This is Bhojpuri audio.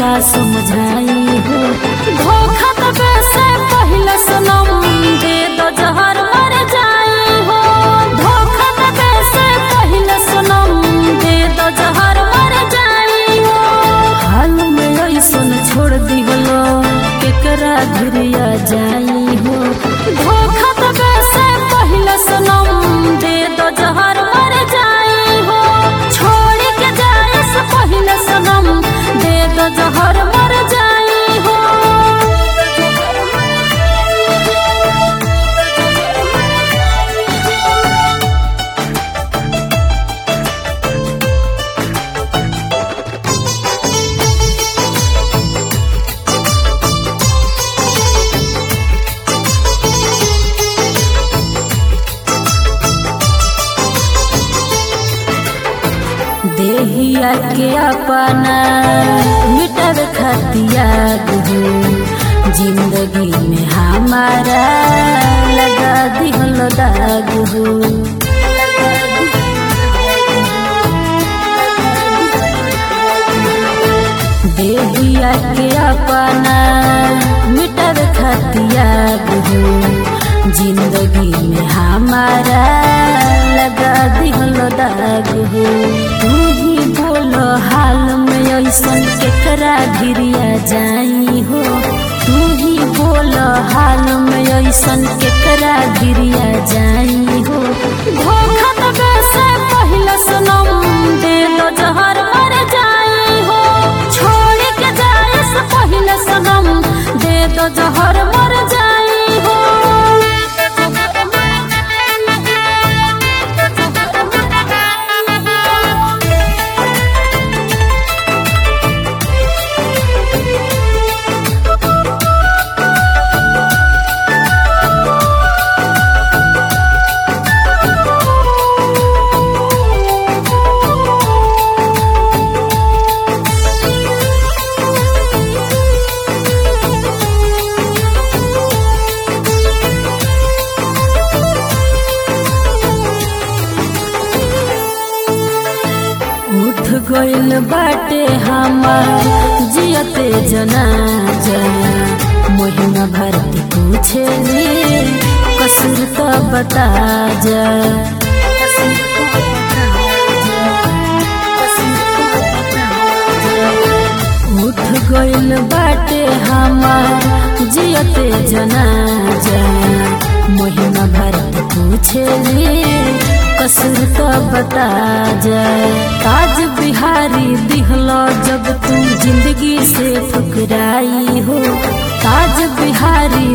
का समझाई हो धोखा तबे से पहले सनम दे दो जहर मर जाई हो धोखा तबे से पहले सनम दे दो जहर मर जाई हो हाल में ऐसन छोड़ दिहलो केकरा घुरिया जाई हो धोखा तबे से पहले सनम दे दो जहर मर जाई हो छोड़ के जाए से पहले सनम दे दो जहर मर जाई हो देहिया के अपना मिटर खतिया हो जिंदगी में हमारा लगा दिहल दाग हो देहिया के अपना मिटर खतिया हो जिंदगी में हमारा लगा दिहल दाग हो तू ही बोलो हाल में ऐसन केकरा गिरिया जाई हो तू ही बोलो हाल में ऐसन केकरा गिरिया जाई हो धोखा तबे से पहले सनम दे दो जहर मर जाई हो छोड़ के जाए से पहले सनम दे दो जहर मर जाई हो उठ गइल बाटे हमार जियते जनाजा महिना भरती पूछे कसूर तो बता जा उठ गइल बाटे हमार जियते जनाजा महिना भरती पूछे कसूर तो बता जाए ताज बिहारी दिहलो जब तू जिंदगी से फुकराई हो ताज बिहारी